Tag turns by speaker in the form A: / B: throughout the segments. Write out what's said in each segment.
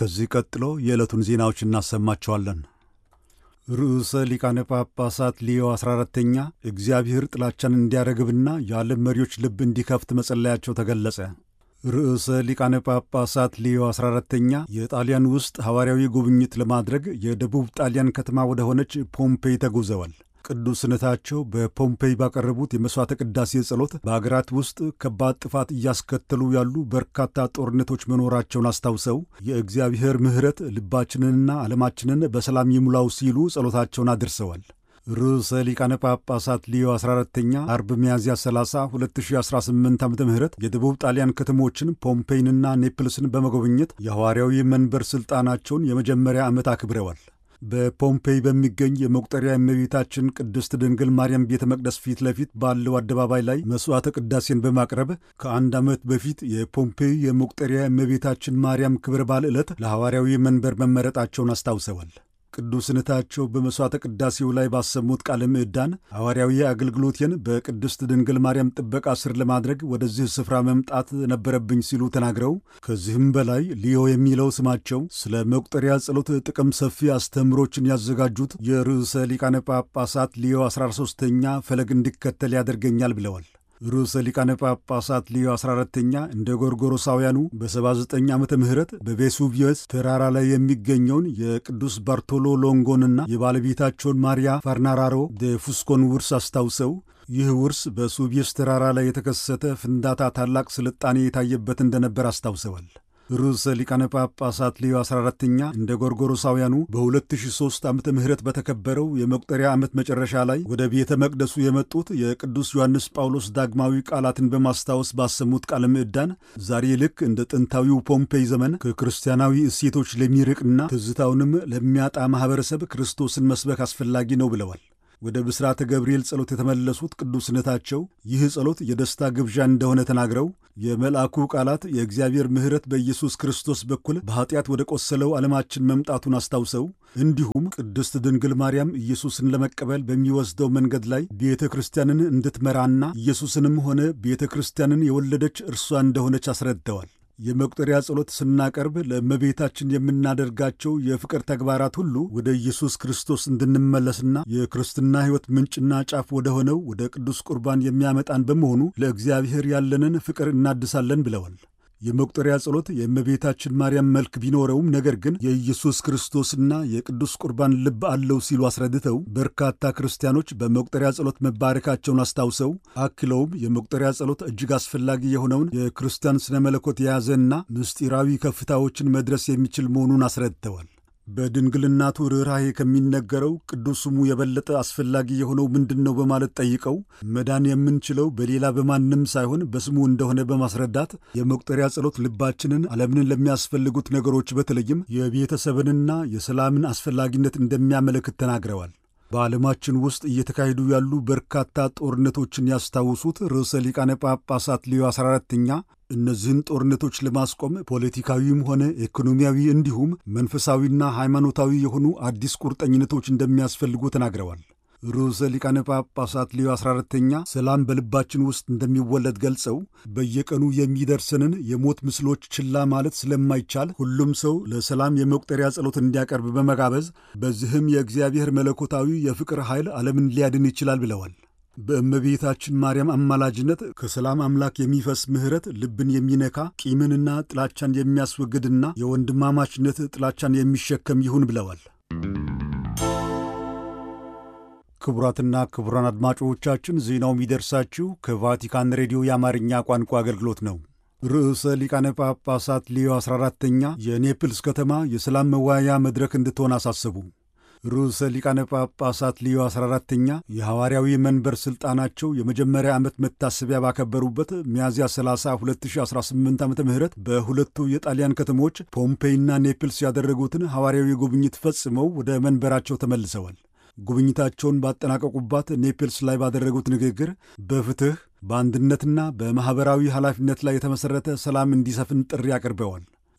A: ከዚህ ቀጥሎ የዕለቱን ዜናዎች እናሰማቸዋለን። ርዕሰ ሊቃነ ጳጳሳት ሊዮ 14ተኛ እግዚአብሔር ጥላቻን እንዲያረግብና የዓለም መሪዎች ልብ እንዲከፍት መጸለያቸው ተገለጸ። ርዕሰ ሊቃነ ጳጳሳት ሊዮ 14ተኛ የጣሊያን ውስጥ ሐዋርያዊ ጉብኝት ለማድረግ የደቡብ ጣሊያን ከተማ ወደ ሆነች ፖምፔይ ተጉዘዋል። ቅዱስነታቸው በፖምፔይ ባቀረቡት የመሥዋዕተ ቅዳሴ ጸሎት በአገራት ውስጥ ከባድ ጥፋት እያስከተሉ ያሉ በርካታ ጦርነቶች መኖራቸውን አስታውሰው የእግዚአብሔር ምሕረት ልባችንንና ዓለማችንን በሰላም ይሙላው ሲሉ ጸሎታቸውን አድርሰዋል። ርዕሰ ሊቃነ ጳጳሳት ሊዮ 14ተኛ አርብ ሚያዝያ 30 2018 ዓ ም የደቡብ ጣሊያን ከተሞችን ፖምፔይንና ኔፕልስን በመጎብኘት የሐዋርያዊ መንበር ሥልጣናቸውን የመጀመሪያ ዓመት አክብረዋል። በፖምፔይ በሚገኝ የመቁጠሪያ እመቤታችን ቅድስት ድንግል ማርያም ቤተ መቅደስ ፊት ለፊት ባለው አደባባይ ላይ መሥዋዕተ ቅዳሴን በማቅረብ ከአንድ ዓመት በፊት የፖምፔይ የመቁጠሪያ እመቤታችን ማርያም ክብረ በዓል ዕለት ለሐዋርያዊ መንበር መመረጣቸውን አስታውሰዋል። ቅዱስነታቸው በመሥዋዕተ ቅዳሴው ላይ ባሰሙት ቃለ ምዕዳን ሐዋርያዊ አገልግሎቴን በቅድስት ድንግል ማርያም ጥበቃ ስር ለማድረግ ወደዚህ ስፍራ መምጣት ነበረብኝ ሲሉ ተናግረው ከዚህም በላይ ሊዮ የሚለው ስማቸው ስለ መቁጠሪያ ጸሎት ጥቅም ሰፊ አስተምሮችን ያዘጋጁት የርዕሰ ሊቃነ ጳጳሳት ሊዮ 13ተኛ ፈለግ እንዲከተል ያደርገኛል ብለዋል። ርዕሰ ሊቃነ ጳጳሳት ሊዮ 14ተኛ እንደ ጎርጎሮሳውያኑ በ79 ዓመተ ምህረት በቬሱቪየስ ተራራ ላይ የሚገኘውን የቅዱስ ባርቶሎ ሎንጎንና የባለቤታቸውን ማሪያ ፋርናራሮ ደ ፉስኮን ውርስ አስታውሰው ይህ ውርስ በሱቪየስ ተራራ ላይ የተከሰተ ፍንዳታ ታላቅ ስልጣኔ የታየበት እንደነበር አስታውሰዋል። ርዕሰ ሊቃነ ጳጳሳት ሊዮ 14ተኛ እንደ ጎርጎሮሳውያኑ በ2003 ዓመተ ምህረት በተከበረው የመቁጠሪያ ዓመት መጨረሻ ላይ ወደ ቤተ መቅደሱ የመጡት የቅዱስ ዮሐንስ ጳውሎስ ዳግማዊ ቃላትን በማስታወስ ባሰሙት ቃለ ምዕዳን ዛሬ ልክ እንደ ጥንታዊው ፖምፔይ ዘመን ከክርስቲያናዊ እሴቶች ለሚርቅና ትዝታውንም ለሚያጣ ማኅበረሰብ ክርስቶስን መስበክ አስፈላጊ ነው ብለዋል። ወደ ብስራተ ገብርኤል ጸሎት የተመለሱት ቅዱስነታቸው ይህ ጸሎት የደስታ ግብዣ እንደሆነ ተናግረው የመልአኩ ቃላት የእግዚአብሔር ምሕረት በኢየሱስ ክርስቶስ በኩል በኀጢአት ወደ ቆሰለው ዓለማችን መምጣቱን አስታውሰው እንዲሁም ቅድስት ድንግል ማርያም ኢየሱስን ለመቀበል በሚወስደው መንገድ ላይ ቤተ ክርስቲያንን እንድትመራና ኢየሱስንም ሆነ ቤተ ክርስቲያንን የወለደች እርሷ እንደሆነች አስረድተዋል። የመቁጠሪያ ጸሎት ስናቀርብ ለእመቤታችን የምናደርጋቸው የፍቅር ተግባራት ሁሉ ወደ ኢየሱስ ክርስቶስ እንድንመለስና የክርስትና ሕይወት ምንጭና ጫፍ ወደ ሆነው ወደ ቅዱስ ቁርባን የሚያመጣን በመሆኑ ለእግዚአብሔር ያለንን ፍቅር እናድሳለን ብለዋል። የመቁጠሪያ ጸሎት የእመቤታችን ማርያም መልክ ቢኖረውም ነገር ግን የኢየሱስ ክርስቶስና የቅዱስ ቁርባን ልብ አለው ሲሉ አስረድተው በርካታ ክርስቲያኖች በመቁጠሪያ ጸሎት መባረካቸውን አስታውሰው አክለውም የመቁጠሪያ ጸሎት እጅግ አስፈላጊ የሆነውን የክርስቲያን ስነ መለኮት የያዘና ምስጢራዊ ከፍታዎችን መድረስ የሚችል መሆኑን አስረድተዋል። በድንግልናቱ ርኅራኄ ከሚነገረው ቅዱስ ስሙ የበለጠ አስፈላጊ የሆነው ምንድን ነው በማለት ጠይቀው መዳን የምንችለው በሌላ በማንም ሳይሆን በስሙ እንደሆነ በማስረዳት የመቁጠሪያ ጸሎት ልባችንን ዓለምን ለሚያስፈልጉት ነገሮች በተለይም የቤተሰብንና የሰላምን አስፈላጊነት እንደሚያመለክት ተናግረዋል። በዓለማችን ውስጥ እየተካሄዱ ያሉ በርካታ ጦርነቶችን ያስታውሱት ርዕሰ ሊቃነ ጳጳሳት ሊዮ 14ተኛ እነዚህን ጦርነቶች ለማስቆም ፖለቲካዊም ሆነ ኢኮኖሚያዊ እንዲሁም መንፈሳዊና ሃይማኖታዊ የሆኑ አዲስ ቁርጠኝነቶች እንደሚያስፈልጉ ተናግረዋል። ርዕሰ ሊቃነ ጳጳሳት ሊዮ 14ተኛ ሰላም በልባችን ውስጥ እንደሚወለድ ገልጸው በየቀኑ የሚደርሰንን የሞት ምስሎች ችላ ማለት ስለማይቻል ሁሉም ሰው ለሰላም የመቁጠሪያ ጸሎት እንዲያቀርብ በመጋበዝ በዚህም የእግዚአብሔር መለኮታዊ የፍቅር ኃይል ዓለምን ሊያድን ይችላል ብለዋል። በእመቤታችን ማርያም አማላጅነት ከሰላም አምላክ የሚፈስ ምሕረት ልብን የሚነካ ቂምንና ጥላቻን የሚያስወግድና የወንድማማችነት ጥላቻን የሚሸከም ይሁን ብለዋል። ክቡራትና ክቡራን አድማጮቻችን ዜናው የሚደርሳችሁ ከቫቲካን ሬዲዮ የአማርኛ ቋንቋ አገልግሎት ነው። ርዕሰ ሊቃነ ጳጳሳት ሊዮ 14ተኛ የኔፕልስ ከተማ የሰላም መወያያ መድረክ እንድትሆን አሳሰቡ። ርዕሰ ሊቃነ ጳጳሳት ሊዮ 14ተኛ የሐዋርያዊ መንበር ሥልጣናቸው የመጀመሪያ ዓመት መታሰቢያ ባከበሩበት ሚያዝያ 30 2018 ዓ ም በሁለቱ የጣሊያን ከተሞች ፖምፔይና ኔፕልስ ያደረጉትን ሐዋርያዊ ጉብኝት ፈጽመው ወደ መንበራቸው ተመልሰዋል። ጉብኝታቸውን ባጠናቀቁባት ኔፕልስ ላይ ባደረጉት ንግግር በፍትሕ በአንድነትና በማኅበራዊ ኃላፊነት ላይ የተመሠረተ ሰላም እንዲሰፍን ጥሪ አቅርበዋል።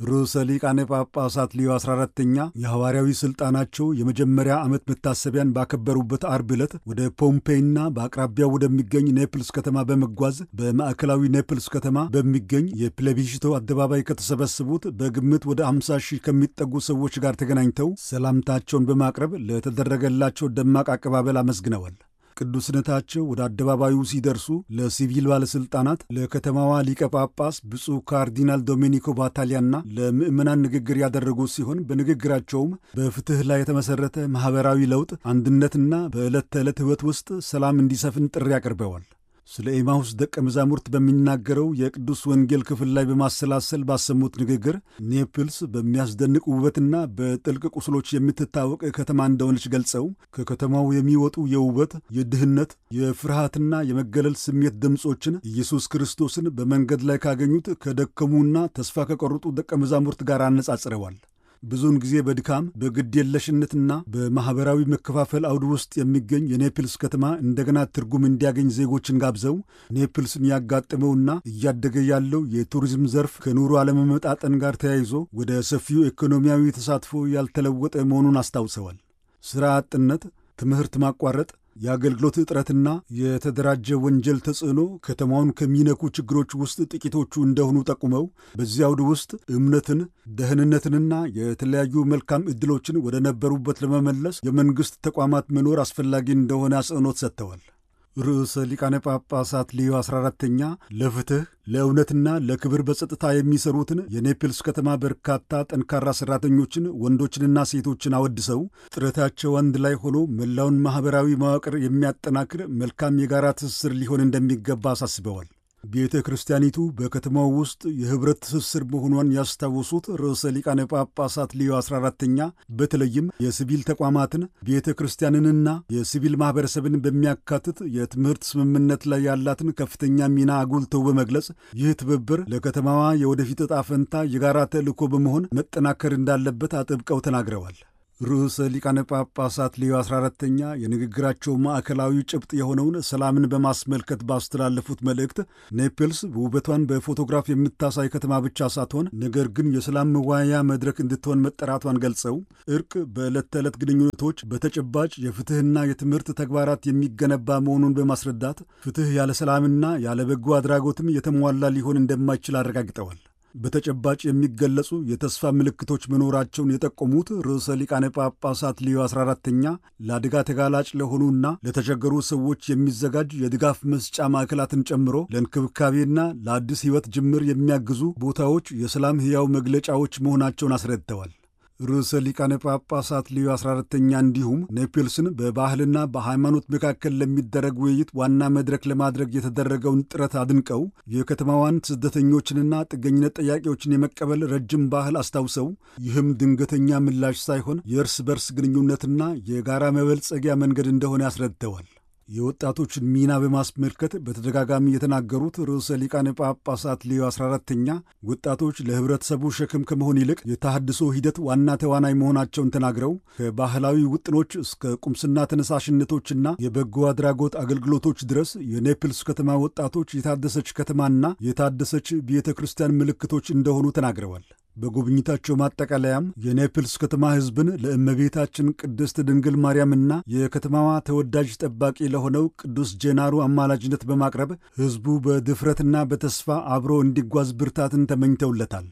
A: ርዕሰ ሊቃነ ጳጳሳት ሊዮ 14ተኛ የሐዋርያዊ ሥልጣናቸው የመጀመሪያ ዓመት መታሰቢያን ባከበሩበት አርብ ዕለት ወደ ፖምፔይና በአቅራቢያው ወደሚገኝ ኔፕልስ ከተማ በመጓዝ በማዕከላዊ ኔፕልስ ከተማ በሚገኝ የፕሌቢሽቶ አደባባይ ከተሰበሰቡት በግምት ወደ 50 ሺህ ከሚጠጉ ሰዎች ጋር ተገናኝተው ሰላምታቸውን በማቅረብ ለተደረገላቸው ደማቅ አቀባበል አመስግነዋል። ቅዱስነታቸው ወደ አደባባዩ ሲደርሱ ለሲቪል ባለሥልጣናት፣ ለከተማዋ ሊቀ ጳጳስ ብፁዕ ካርዲናል ዶሜኒኮ ባታሊያና ለምዕመናን ንግግር ያደረጉ ሲሆን በንግግራቸውም በፍትሕ ላይ የተመሠረተ ማኅበራዊ ለውጥ፣ አንድነትና በዕለት ተዕለት ሕይወት ውስጥ ሰላም እንዲሰፍን ጥሪ አቅርበዋል። ስለ ኤማሁስ ደቀ መዛሙርት በሚናገረው የቅዱስ ወንጌል ክፍል ላይ በማሰላሰል ባሰሙት ንግግር ኔፕልስ በሚያስደንቅ ውበትና በጥልቅ ቁስሎች የምትታወቅ ከተማ እንደሆነች ገልጸው ከከተማው የሚወጡ የውበት፣ የድህነት፣ የፍርሃትና የመገለል ስሜት ድምፆችን ኢየሱስ ክርስቶስን በመንገድ ላይ ካገኙት ከደከሙና ተስፋ ከቆረጡ ደቀ መዛሙርት ጋር አነጻጽረዋል። ብዙውን ጊዜ በድካም በግድየለሽነትና በማኅበራዊ መከፋፈል አውድ ውስጥ የሚገኝ የኔፕልስ ከተማ እንደገና ትርጉም እንዲያገኝ ዜጎችን ጋብዘው ኔፕልስን ያጋጠመውና እያደገ ያለው የቱሪዝም ዘርፍ ከኑሮ አለመመጣጠን ጋር ተያይዞ ወደ ሰፊው ኢኮኖሚያዊ ተሳትፎ ያልተለወጠ መሆኑን አስታውሰዋል። ሥራ አጥነት፣ ትምህርት ማቋረጥ የአገልግሎት እጥረትና የተደራጀ ወንጀል ተጽዕኖ ከተማውን ከሚነኩ ችግሮች ውስጥ ጥቂቶቹ እንደሆኑ ጠቁመው በዚህ አውድ ውስጥ እምነትን፣ ደህንነትንና የተለያዩ መልካም ዕድሎችን ወደ ነበሩበት ለመመለስ የመንግሥት ተቋማት መኖር አስፈላጊ እንደሆነ አጽንኦት ሰጥተዋል። ርዕሰ ሊቃነ ጳጳሳት ሊዮ 14ተኛ ለፍትሕ ለእውነትና ለክብር በጸጥታ የሚሰሩትን የኔፕልስ ከተማ በርካታ ጠንካራ ሠራተኞችን ወንዶችንና ሴቶችን አወድሰው ጥረታቸው አንድ ላይ ሆኖ መላውን ማኅበራዊ መዋቅር የሚያጠናክር መልካም የጋራ ትስስር ሊሆን እንደሚገባ አሳስበዋል። ቤተ ክርስቲያኒቱ በከተማው ውስጥ የኅብረት ትስስር መሆኗን ያስታወሱት ርዕሰ ሊቃነ ጳጳሳት ሊዮ 14ተኛ በተለይም የሲቪል ተቋማትን ቤተ ክርስቲያንንና የሲቪል ማኅበረሰብን በሚያካትት የትምህርት ስምምነት ላይ ያላትን ከፍተኛ ሚና አጉልተው በመግለጽ ይህ ትብብር ለከተማዋ የወደፊት ዕጣ ፈንታ የጋራ ተልዕኮ በመሆን መጠናከር እንዳለበት አጥብቀው ተናግረዋል። ርዕሰ ሊቃነ ጳጳሳት ሊዮ 14ተኛ የንግግራቸው ማዕከላዊ ጭብጥ የሆነውን ሰላምን በማስመልከት ባስተላለፉት መልእክት ኔፕልስ ውበቷን በፎቶግራፍ የምታሳይ ከተማ ብቻ ሳትሆን ነገር ግን የሰላም መወያያ መድረክ እንድትሆን መጠራቷን ገልጸው እርቅ በዕለት ተዕለት ግንኙነቶች በተጨባጭ የፍትሕና የትምህርት ተግባራት የሚገነባ መሆኑን በማስረዳት ፍትሕ ያለ ሰላምና ያለ በጎ አድራጎትም የተሟላ ሊሆን እንደማይችል አረጋግጠዋል። በተጨባጭ የሚገለጹ የተስፋ ምልክቶች መኖራቸውን የጠቆሙት ርዕሰ ሊቃነ ጳጳሳት ሊዮ 14ተኛ ለአደጋ ተጋላጭ ለሆኑና ለተቸገሩ ሰዎች የሚዘጋጅ የድጋፍ መስጫ ማዕከላትን ጨምሮ ለእንክብካቤና ለአዲስ ሕይወት ጅምር የሚያግዙ ቦታዎች የሰላም ሕያው መግለጫዎች መሆናቸውን አስረድተዋል። ርዕሰ ሊቃነ ጳጳሳት ሊዮ 14ተኛ እንዲሁም ኔፕልስን በባህልና በሃይማኖት መካከል ለሚደረግ ውይይት ዋና መድረክ ለማድረግ የተደረገውን ጥረት አድንቀው የከተማዋን ስደተኞችንና ጥገኝነት ጠያቂዎችን የመቀበል ረጅም ባህል አስታውሰው ይህም ድንገተኛ ምላሽ ሳይሆን የእርስ በርስ ግንኙነትና የጋራ መበልጸጊያ መንገድ እንደሆነ አስረድተዋል። የወጣቶችን ሚና በማስመልከት በተደጋጋሚ የተናገሩት ርዕሰ ሊቃነ ጳጳሳት ሊዮ 14ተኛ ወጣቶች ለኅብረተሰቡ ሸክም ከመሆን ይልቅ የተሃድሶ ሂደት ዋና ተዋናይ መሆናቸውን ተናግረው ከባህላዊ ውጥኖች እስከ ቁምስና ተነሳሽነቶችና የበጎ አድራጎት አገልግሎቶች ድረስ የኔፕልስ ከተማ ወጣቶች የታደሰች ከተማና የታደሰች ቤተ ክርስቲያን ምልክቶች እንደሆኑ ተናግረዋል። በጉብኝታቸው ማጠቃለያም የኔፕልስ ከተማ ሕዝብን ለእመቤታችን ቅድስት ድንግል ማርያምና የከተማዋ ተወዳጅ ጠባቂ ለሆነው ቅዱስ ጄናሩ አማላጅነት በማቅረብ ሕዝቡ በድፍረትና በተስፋ አብሮ እንዲጓዝ ብርታትን ተመኝተውለታል።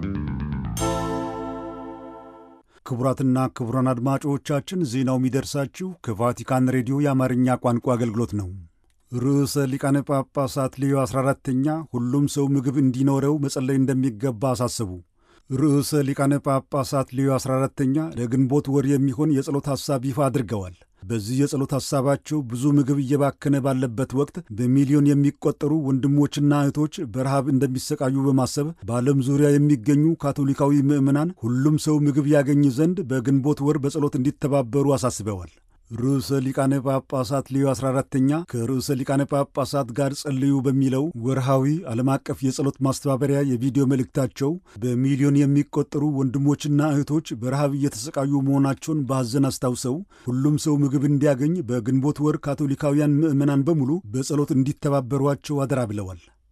A: ክቡራትና ክቡራን አድማጮቻችን ዜናው የሚደርሳችሁ ከቫቲካን ሬዲዮ የአማርኛ ቋንቋ አገልግሎት ነው። ርዕሰ ሊቃነ ጳጳሳት ሊዮ 14ተኛ ሁሉም ሰው ምግብ እንዲኖረው መጸለይ እንደሚገባ አሳሰቡ። ርዕሰ ሊቃነ ጳጳሳት ሊዮ 14ተኛ ለግንቦት ወር የሚሆን የጸሎት ሐሳብ ይፋ አድርገዋል። በዚህ የጸሎት ሐሳባቸው ብዙ ምግብ እየባከነ ባለበት ወቅት በሚሊዮን የሚቆጠሩ ወንድሞችና እህቶች በረሃብ እንደሚሰቃዩ በማሰብ በዓለም ዙሪያ የሚገኙ ካቶሊካዊ ምዕመናን ሁሉም ሰው ምግብ ያገኝ ዘንድ በግንቦት ወር በጸሎት እንዲተባበሩ አሳስበዋል። ርዕሰ ሊቃነ ጳጳሳት ሊዮ 14ተኛ ከርዕሰ ሊቃነ ጳጳሳት ጋር ጸልዩ በሚለው ወርሃዊ ዓለም አቀፍ የጸሎት ማስተባበሪያ የቪዲዮ መልእክታቸው በሚሊዮን የሚቆጠሩ ወንድሞችና እህቶች በረሃብ እየተሰቃዩ መሆናቸውን በሐዘን አስታውሰው ሁሉም ሰው ምግብ እንዲያገኝ በግንቦት ወር ካቶሊካውያን ምዕመናን በሙሉ በጸሎት እንዲተባበሯቸው አደራ ብለዋል።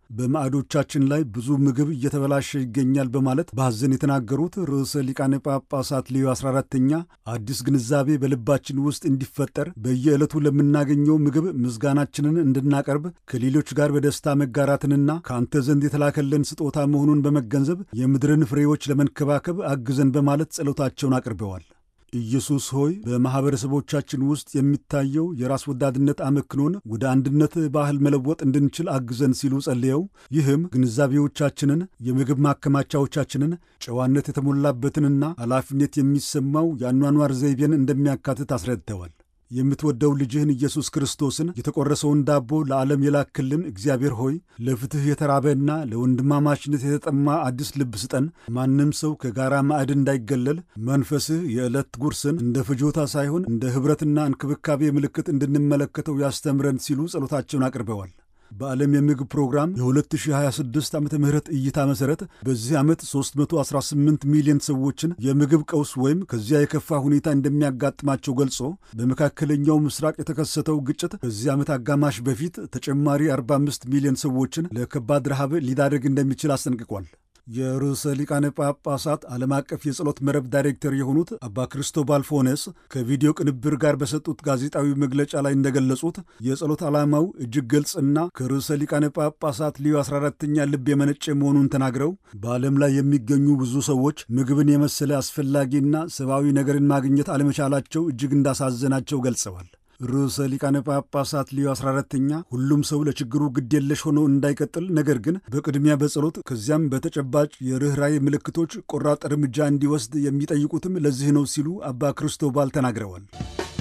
A: በማዕዶቻችን ላይ ብዙ ምግብ እየተበላሸ ይገኛል በማለት በሐዘን የተናገሩት ርዕሰ ሊቃነ ጳጳሳት ሌዮ 14ተኛ አዲስ ግንዛቤ በልባችን ውስጥ እንዲፈጠር በየዕለቱ ለምናገኘው ምግብ ምስጋናችንን እንድናቀርብ ከሌሎች ጋር በደስታ መጋራትንና ከአንተ ዘንድ የተላከለን ስጦታ መሆኑን በመገንዘብ የምድርን ፍሬዎች ለመንከባከብ አግዘን በማለት ጸሎታቸውን አቅርበዋል። ኢየሱስ ሆይ በማኅበረሰቦቻችን ውስጥ የሚታየው የራስ ወዳድነት አመክኖን ወደ አንድነት ባህል መለወጥ እንድንችል አግዘን ሲሉ ጸልየው ይህም ግንዛቤዎቻችንን፣ የምግብ ማከማቻዎቻችንን፣ ጨዋነት የተሞላበትንና ኃላፊነት የሚሰማው የአኗኗር ዘይቤን እንደሚያካትት አስረድተዋል። የምትወደው ልጅህን ኢየሱስ ክርስቶስን የተቆረሰውን ዳቦ ለዓለም የላክልን እግዚአብሔር ሆይ ለፍትሕ የተራበና ለወንድማማችነት የተጠማ አዲስ ልብ ስጠን። ማንም ሰው ከጋራ ማዕድ እንዳይገለል መንፈስህ የዕለት ጉርስን እንደ ፍጆታ ሳይሆን እንደ ኅብረትና እንክብካቤ ምልክት እንድንመለከተው ያስተምረን ሲሉ ጸሎታቸውን አቅርበዋል። በዓለም የምግብ ፕሮግራም የ2026 ዓ ም እይታ መሠረት በዚህ ዓመት 318 ሚሊዮን ሰዎችን የምግብ ቀውስ ወይም ከዚያ የከፋ ሁኔታ እንደሚያጋጥማቸው ገልጾ በመካከለኛው ምስራቅ የተከሰተው ግጭት በዚህ ዓመት አጋማሽ በፊት ተጨማሪ 45 ሚሊዮን ሰዎችን ለከባድ ረሃብ ሊዳረግ እንደሚችል አስጠንቅቋል። የርዕሰ ሊቃነ ጳጳሳት ዓለም አቀፍ የጸሎት መረብ ዳይሬክተር የሆኑት አባ ክርስቶባል ፎነስ ከቪዲዮ ቅንብር ጋር በሰጡት ጋዜጣዊ መግለጫ ላይ እንደገለጹት የጸሎት ዓላማው እጅግ ግልጽና ከርዕሰ ሊቃነ ጳጳሳት ሊዮ 14ተኛ ልብ የመነጨ መሆኑን ተናግረው በዓለም ላይ የሚገኙ ብዙ ሰዎች ምግብን የመሰለ አስፈላጊና ሰብአዊ ነገርን ማግኘት አለመቻላቸው እጅግ እንዳሳዘናቸው ገልጸዋል። ርዕሰ ሊቃነ ጳጳሳት ሊዮ 14ተኛ ሁሉም ሰው ለችግሩ ግዴለሽ ሆኖ እንዳይቀጥል፣ ነገር ግን በቅድሚያ በጸሎት ከዚያም በተጨባጭ የርኅራኄ ምልክቶች ቆራጥ እርምጃ እንዲወስድ የሚጠይቁትም ለዚህ ነው ሲሉ አባ ክርስቶባል ተናግረዋል።